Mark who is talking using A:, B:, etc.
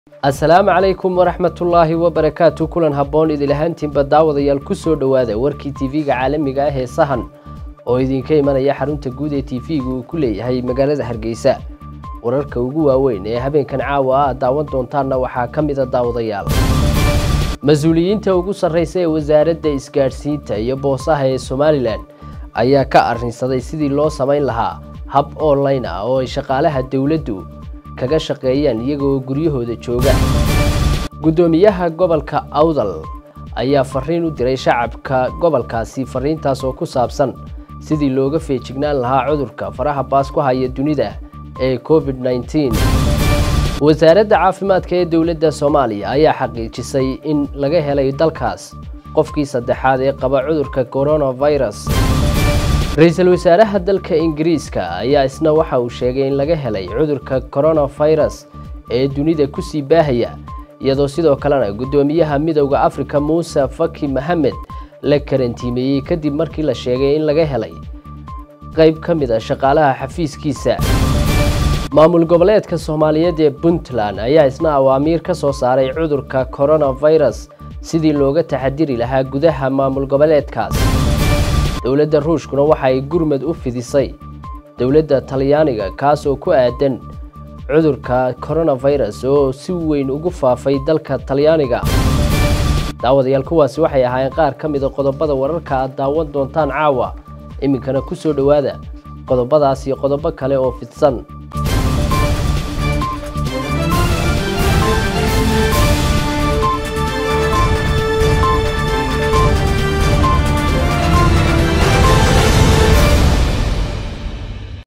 A: asalaamu calaykum waraxmatullaahi wabarakaatu kulan habboon idilahaantiinba daawadayaal ku soo dhowaada warkii tv-ga caalamiga ah ee sahan oo idinka imanaya xarunta guud ee tv-ga uu ku leeyahay magaalada hargeysa wararka ugu waaweyn ee habeenkan caawa ah daawan doontaanna waxaa ka mida daawadayaal mas-uuliyiinta ugu sarreysa ee wasaaradda isgaadhsiinta iyo boosaha ee somalilan ayaa ka arrinsaday sidii loo samayn lahaa hab online ah oo ay shaqaalaha dowladdu kaga shaqeeyaan iyagoo guryahooda jooga guddoomiyaha gobolka awdal ayaa fariin u diray shacabka gobolkaasi fariintaas oo ku saabsan sidii looga feejignaan lahaa cudurka faraha baas ku haya dunida ee covid nneteen wasaaradda caafimaadka ee dowladda soomaaliya ayaa xaqiijisay in laga helay dalkaas qofkii saddexaad ee qaba cudurka coronavirus ra-iisul wasaaraha dalka ingiriiska ayaa isna waxa uu sheegay in laga helay cudurka coronavirus ee dunida kusii baahaya iyadoo sidoo kalena guddoomiyaha midowda afrika muuse faki maxamed la karantiimeeyey kadib markii la sheegay in laga helay qayb ka mid a shaqaalaha xafiiskiisa maamul goboleedka soomaaliyeed ee puntland ayaa isna awaamiir ka soo saaray cudurka coronavirus sidii looga taxadiri lahaa gudaha maamul goboleedkaas dowladda ruushkuna waxa ay gurmad u fidisay dowladda talyaaniga kaas oo ku aadan cudurka coronavirus oo si weyn ugu faafay dalka talyaaniga daawadayaal kuwaasi waxay ahaayeen qaar ka mida qodobada wararka aad daawan doontaan caawa iminkana ku soo dhowaada qodobadaas iyo qodobo kale oo fidsan